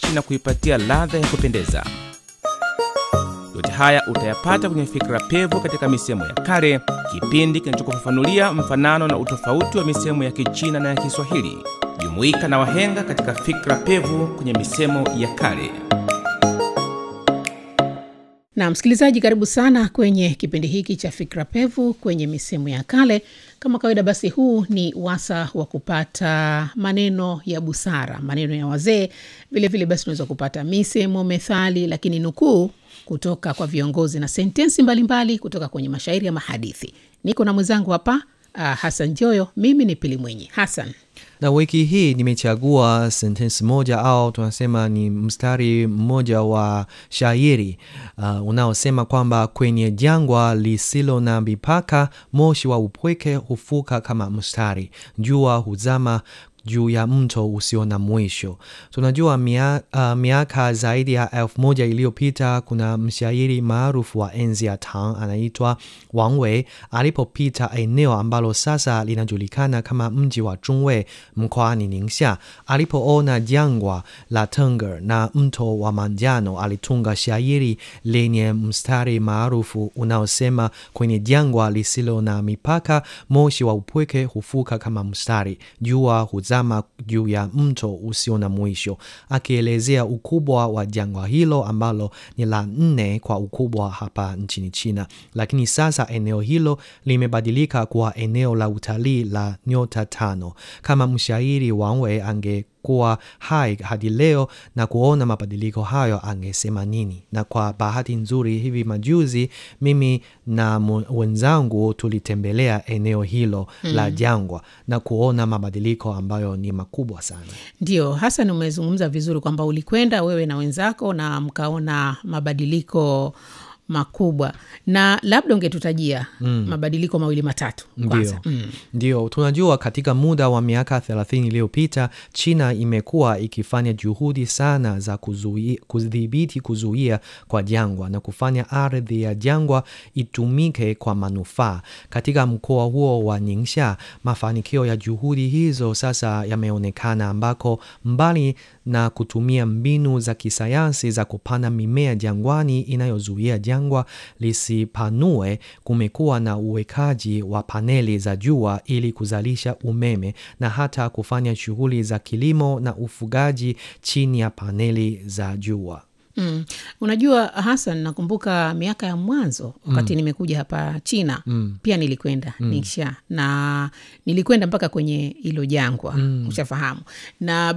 safi na kuipatia ladha ya kupendeza. Yote haya utayapata kwenye Fikra Pevu katika misemo ya kale, kipindi kinachokufafanulia mfanano na utofauti wa misemo ya Kichina na ya Kiswahili. Jumuika na wahenga katika Fikra Pevu kwenye misemo ya kale. Na msikilizaji, karibu sana kwenye kipindi hiki cha Fikra Pevu kwenye misemo ya kale. Kama kawaida, basi huu ni wasa wa kupata maneno ya busara, maneno ya wazee. Vilevile basi unaweza kupata misemo, methali, lakini nukuu kutoka kwa viongozi na sentensi mbalimbali mbali kutoka kwenye mashairi ya mahadithi. Niko na mwenzangu hapa uh, Hasan Joyo. Mimi ni Pili Mwenyi. Hasan, na wiki hii nimechagua sentensi moja au tunasema ni mstari mmoja wa shairi uh, unaosema kwamba kwenye jangwa lisilo na mipaka, moshi wa upweke hufuka kama mstari, jua huzama juu ya mto usio na mwisho. Tunajua mia, uh, miaka zaidi ya elfu moja iliyopita kuna mshairi maarufu wa enzi ya Tang anaitwa Wang Wei alipopita eneo ambalo sasa linajulikana kama mji wa Zhongwei mkoani Ningxia. Alipoona jangwa la Tengger na mto wa manjano, alitunga shairi lenye mstari maarufu unaosema kwenye jangwa lisilo na mipaka, moshi wa upweke hufuka kama mstari, jua huzama juu ya mto usio na mwisho, akielezea ukubwa wa jangwa hilo ambalo ni la nne kwa ukubwa hapa nchini China. Lakini sasa eneo hilo limebadilika kuwa eneo la utalii la nyota tano. Kama mshairi Wang Wei ange kuwa hai hadi leo na kuona mabadiliko hayo angesema nini? Na kwa bahati nzuri, hivi majuzi mimi na wenzangu tulitembelea eneo hilo mm. la jangwa na kuona mabadiliko ambayo ni makubwa sana. Ndio Hasan, umezungumza vizuri kwamba ulikwenda wewe na wenzako na mkaona mabadiliko makubwa na labda ungetutajia mm. mabadiliko mawili matatu kwanza. Ndio. Mm. Ndio, tunajua katika muda wa miaka 30 iliyopita China imekuwa ikifanya juhudi sana za kudhibiti kuzuia kwa jangwa na kufanya ardhi ya jangwa itumike kwa manufaa. Katika mkoa huo wa Ningxia, mafanikio ya juhudi hizo sasa yameonekana, ambako mbali na kutumia mbinu za kisayansi za kupanda mimea jangwani inayozuia jangwa lisipanue, kumekuwa na uwekaji wa paneli za jua ili kuzalisha umeme na hata kufanya shughuli za kilimo na ufugaji chini ya paneli za jua. Mm. Unajua Hasan, nakumbuka miaka ya mwanzo wakati mm. nimekuja hapa China mm. pia nilikwenda mm. Ningxia na nilikwenda mpaka kwenye hilo jangwa mm. ushafahamu, na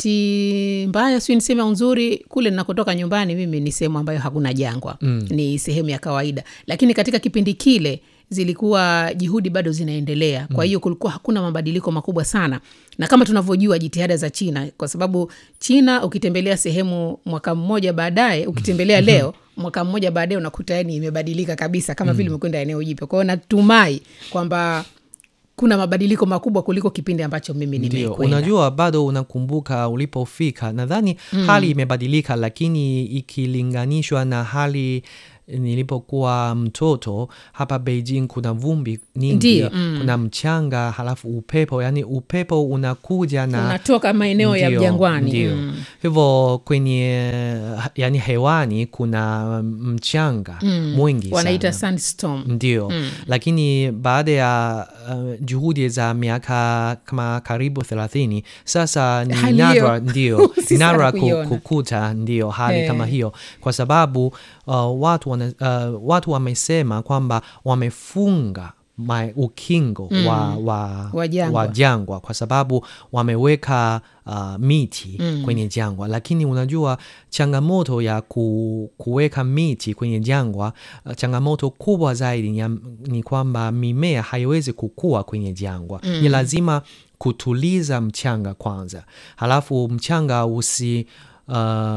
bahati mbaya sio niseme nzuri, kule nakotoka nyumbani mimi ni sehemu ambayo hakuna jangwa mm. ni sehemu ya kawaida, lakini katika kipindi kile zilikuwa juhudi bado zinaendelea. Kwa hiyo kulikuwa hakuna mabadiliko makubwa sana, na kama tunavyojua jitihada za China, kwa sababu China ukitembelea sehemu mwaka mmoja baadaye, ukitembelea leo mwaka mmoja baadaye unakuta yani imebadilika kabisa, kama vile umekwenda eneo jipya. Kwa hiyo natumai kwamba kuna mabadiliko makubwa kuliko kipindi ambacho mimi nimekwenda. Unajua, bado unakumbuka ulipofika, nadhani mm. hali imebadilika, lakini ikilinganishwa na hali nilipokuwa mtoto hapa Beijing, kuna vumbi nyingi mm. kuna mchanga, halafu upepo, yani upepo unakuja na unatoka maeneo ya jangwani ndio mm. hivyo kwenye yani hewani kuna mchanga mm. mwingi wanaita sandstorm ndio mm. lakini baada ya uh, juhudi za miaka kama karibu thelathini sasa ni nadra ndio nadra kukuta ndio hali hey. kama hiyo kwa sababu uh, watu wana, uh, watu wamesema kwamba wamefunga ma, ukingo mm. wa, wa, wa, jangwa. wa jangwa kwa sababu wameweka uh, miti mm. kwenye jangwa, lakini unajua changamoto ya ku, kuweka miti kwenye jangwa uh, changamoto kubwa zaidi ni, ni kwamba mimea haiwezi kukua kwenye jangwa mm. ni lazima kutuliza mchanga kwanza, halafu mchanga usi uh,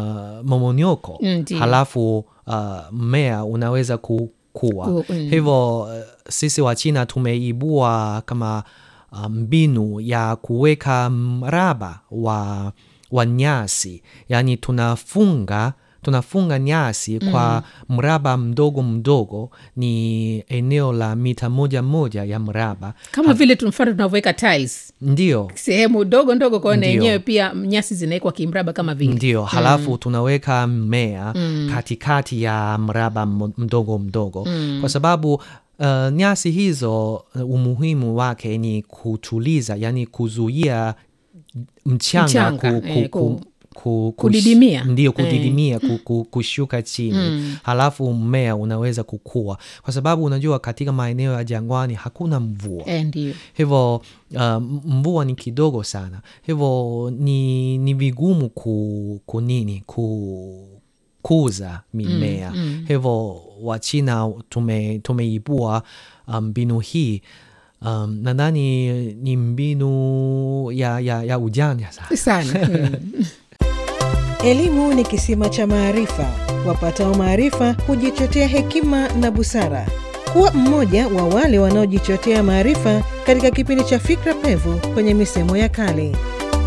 momonyoko Ndiyo. halafu mmea uh, unaweza kukua Ku- mm. hivyo uh, sisi wa China tumeibua kama uh, mbinu ya kuweka mraba wa, wa nyasi yaani tunafunga tunafunga nyasi kwa mraba mdogo mdogo, ni eneo la mita moja moja ya mraba. kama vile tu mfano tunavyoweka tiles Ndio, sehemu ndogo ndogo kwao na Ndio. yenyewe pia nyasi zinawekwa kimraba kama vile ndio. Halafu tunaweka mmea katikati ya mraba mo- mdogo mdogo, kwa sababu uh, nyasi hizo uh, umuhimu wake ni kutuliza, yani kuzuia mchanga, Mchanga, ku, eh, ku, ku- ku, ku, kudidimia. ndio Eh. kudidimia ku, ku, kushuka chini halafu mmea unaweza kukua, kwa sababu unajua katika maeneo ya jangwani hakuna mvua eh, ndio hivyo uh, mvua ni kidogo sana, hivyo ni, ni vigumu ku, kunini ku kuza mimea hivyo Wachina tume, tumeibua mbinu um, hii um, nadhani ni mbinu ya, ya, ya ujanja sana. sana mm. Elimu ni kisima cha maarifa. Wapatao maarifa hujichotea hekima na busara. Kuwa mmoja wa wale wanaojichotea maarifa katika kipindi cha Fikra Pevu kwenye misemo ya kale.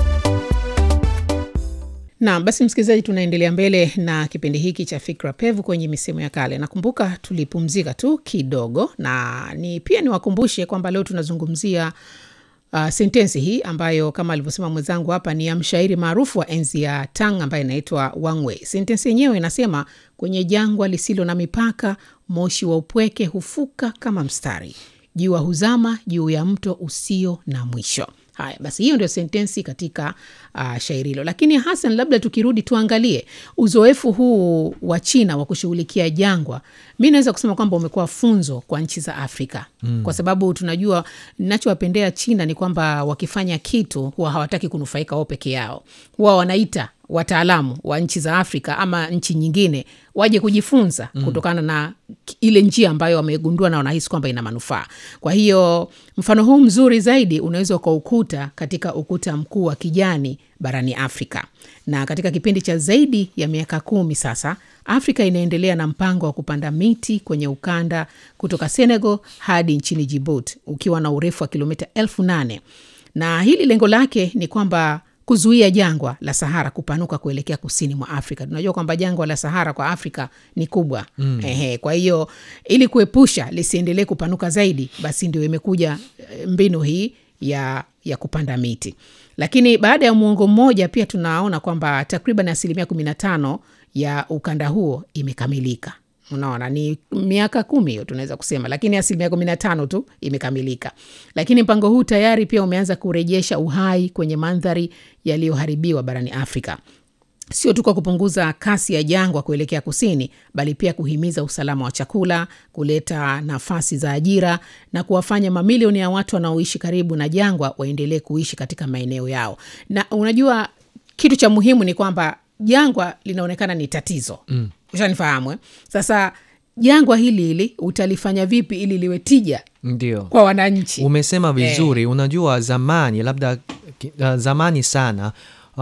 Naam, basi msikilizaji, tunaendelea mbele na kipindi hiki cha Fikra Pevu kwenye misemo ya kale. Nakumbuka tulipumzika tu kidogo, na ni pia niwakumbushe kwamba leo tunazungumzia uh, sentensi hii ambayo kama alivyosema mwenzangu hapa ni ya mshairi maarufu wa enzi ya Tang ambaye inaitwa Wang Wei. Sentensi yenyewe inasema, kwenye jangwa lisilo na mipaka, moshi wa upweke hufuka kama mstari, jua huzama juu ya mto usio na mwisho. Haya basi, hiyo ndio sentensi katika uh, shairi hilo. Lakini Hasan, labda tukirudi tuangalie uzoefu huu wa China wa kushughulikia jangwa, mi naweza kusema kwamba umekuwa funzo kwa nchi za Afrika mm. kwa sababu tunajua, nachowapendea China ni kwamba wakifanya kitu huwa hawataki kunufaika wao peke yao, huwa wanaita wataalamu wa nchi za Afrika ama nchi nyingine waje kujifunza mm. kutokana na ile njia ambayo wamegundua na wanahisi kwamba ina manufaa. Kwa hiyo mfano huu mzuri zaidi unaweza ukaukuta katika ukuta mkuu wa kijani barani Afrika, na katika kipindi cha zaidi ya miaka kumi sasa Afrika inaendelea na mpango wa kupanda miti kwenye ukanda kutoka Senegal hadi nchini Djibouti ukiwa na urefu wa kilomita elfu nane na hili lengo lake ni kwamba kuzuia jangwa la Sahara kupanuka kuelekea kusini mwa Afrika. Tunajua kwamba jangwa la Sahara kwa Afrika ni kubwa mm. Ehe, kwa hiyo ili kuepusha lisiendelee kupanuka zaidi, basi ndio imekuja mbinu hii ya, ya kupanda miti. Lakini baada ya muongo mmoja pia tunaona kwamba takriban asilimia kumi na tano ya ukanda huo imekamilika. Unaona, ni miaka kumi hiyo tunaweza kusema, lakini asilimia kumi na tano tu imekamilika. Lakini mpango huu tayari pia umeanza kurejesha uhai kwenye mandhari yaliyoharibiwa barani Afrika, sio tu kwa kupunguza kasi ya jangwa kuelekea kusini, bali pia kuhimiza usalama wa chakula, kuleta nafasi za ajira na kuwafanya mamilioni ya watu wanaoishi karibu na jangwa waendelee kuishi katika maeneo yao. Na unajua kitu cha muhimu ni kwamba jangwa linaonekana ni tatizo mm. Ushanifahamu eh? Sasa jangwa hili hili utalifanya vipi ili liwe tija Ndio. kwa wananchi? Umesema vizuri. Unajua zamani labda uh, zamani sana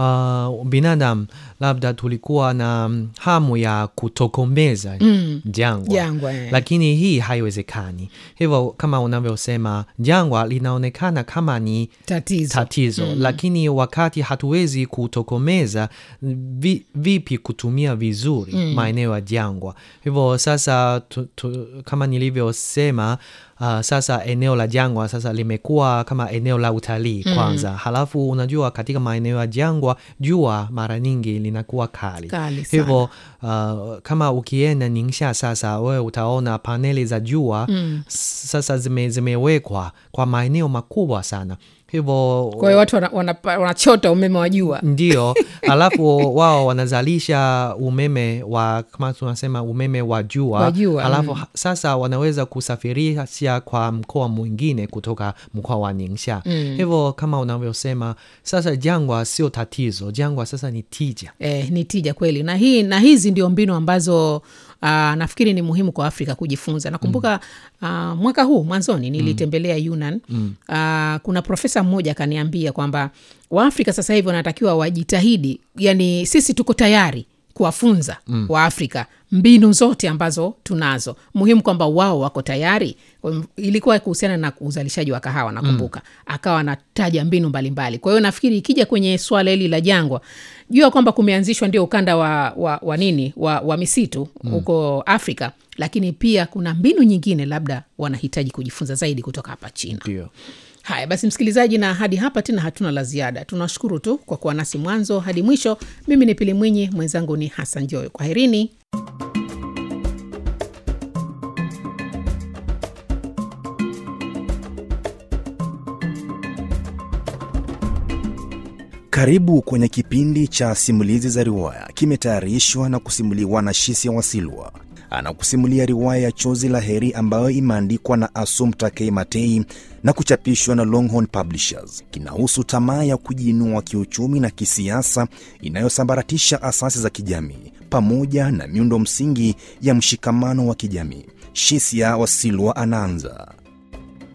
uh, binadamu labda tulikuwa na mm, hamu ya kutokomeza jangwa, Jangwa, eh. lakini hii haiwezekani. Hivyo kama unavyosema, jangwa linaonekana kama ni Tatizo. tatizo lakini wakati hatuwezi kutokomeza vi, vipi kutumia vizuri maeneo ya jangwa. Hivyo sasa tu, tu, kama nilivyosema uh, sasa eneo la jangwa sasa limekuwa kama eneo la utalii kwanza. Halafu unajua katika maeneo ya jangwa jua mara nyingi linakuwa kali, Kali sana. hivyo uh, kama ukienda Ningxia sasa wewe utaona paneli za jua sasa zime, zimewekwa kwa maeneo makubwa sana hivyo Kwa hiyo watu wanachota wana, wanachota umeme wa jua ndio, alafu wao wanazalisha umeme wa kama tunasema umeme wa jua, Wa jua, alafu mm. sasa wanaweza kusafirisha kwa mkoa mwingine kutoka mkoa wa Ningxia. Hivyo kama unavyosema sasa, jangwa sio tatizo, jangwa sasa ni tija. eh, ni tija kweli na hii na hizi ndio mbinu ambazo Uh, nafikiri ni muhimu kwa Afrika kujifunza. Nakumbuka uh, mwaka huu mwanzoni nilitembelea Yunnan. Uh, kuna profesa mmoja akaniambia kwamba Waafrika sasa hivi wanatakiwa wajitahidi, yani sisi tuko tayari kuwafunza mm. waafrika mbinu zote ambazo tunazo muhimu kwamba wao wako tayari Kwa hiyo ilikuwa kuhusiana na uzalishaji wa kahawa nakumbuka mm. akawa anataja mbinu mbalimbali kwa hiyo nafikiri ikija kwenye swala hili la jangwa jua kwamba kumeanzishwa ndio ukanda wa, wa, wa nini wa, wa misitu huko mm. afrika lakini pia kuna mbinu nyingine labda wanahitaji kujifunza zaidi kutoka hapa china ndio haya basi msikilizaji na hadi hapa tena hatuna la ziada tunashukuru tu kwa kuwa nasi mwanzo hadi mwisho mimi ni pili mwinyi mwenzangu ni hasan joyo kwaherini Karibu kwenye kipindi cha simulizi za riwaya, kimetayarishwa na kusimuliwa na Shisia Wasilwa. Anakusimulia riwaya ya Chozi la Heri ambayo imeandikwa na Assumpta Matei na kuchapishwa na Longhorn Publishers. Kinahusu tamaa ya kujiinua kiuchumi na kisiasa inayosambaratisha asasi za kijamii pamoja na miundo msingi ya mshikamano wa kijamii. Shisia Wasilwa anaanza.